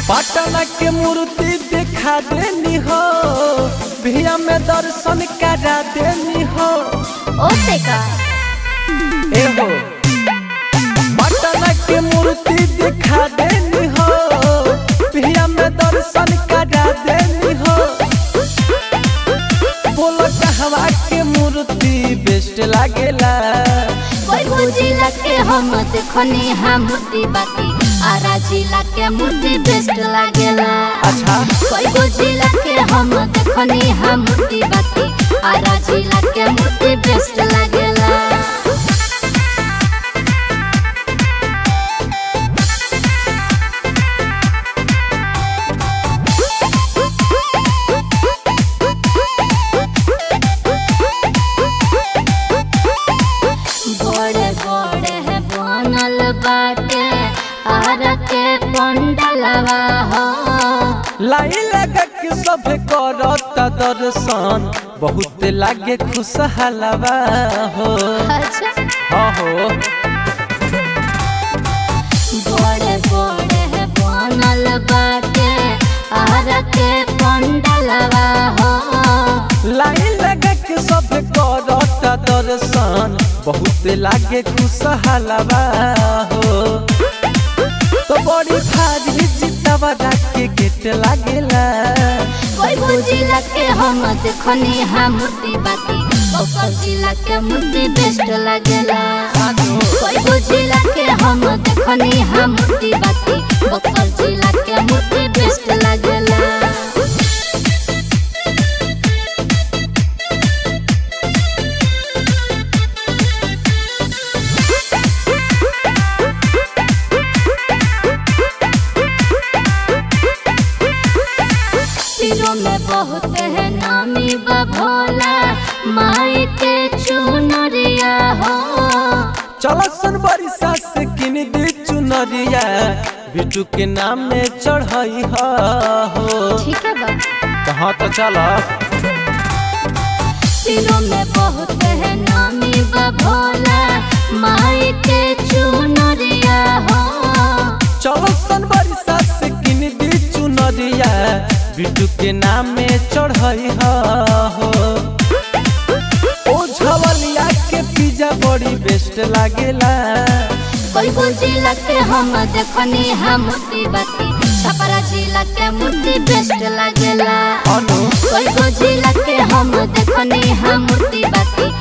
पटना के मूर्ति दिखा देनी हो भिया में दर्शन करा देनी हो ओसे का ए हो पटना के मूर्ति दिखा देनी हो भिया में दर्शन करा देनी हो बोलो कहवा के मूर्ति बेस्ट लागेला कोई बुझिला के हम देखनी हा मूर्ति बाकी आरा जिला के मूर्ति बेस्ट लागेला अच्छा कोई बुझिला के हम देखनी हा मूर्ति बाकी आरा जिला के मूर्ति बेस्ट लागेला बड़े बड़े है बनल बाटे आरा के पंडलवा हो लाई लगा के सब करत दर्शन बहुत लागे खुशहालवा हो अच्छा हाँ हो बड़े बड़े है बनल बाटे आरा के पंडलवा हो लाई लगा के सब करत दर्शन बहुत लागे खुशहालवा हो तो बड़ी भारी जितवा के गेट लागेला कोई बुझिला के हम देखनी हा मूर्ति बाकी ओकर जिला के मूर्ति बेस्ट लागेला कोई बुझिला के हम देखनी हा मूर्ति बाकी ओकर जिला के मूर्ति बेस्ट लागेला तीरों में बहुत है नामी बभोला माई के चुनरिया हो चलो सन बरिसा से किन दी चुनरिया बिटू के नाम में चढ़ई हो ठीक है बा कहाँ तो चलो तीरों में बहुत है नामी बभोला माई के चुनरिया हो चलो सन बरिसा से किन दी चुनरिया बिटू के नाम में चढ़ई हो ओ झवलिया के पिज्जा बड़ी बेस्ट लागेला कोई जिला के हम देखनी हा मूर्ति बाती छपरा जिला के मूर्ति बेस्ट लागेला अनु कोई जिला के हम देखनी हा मूर्ति बाती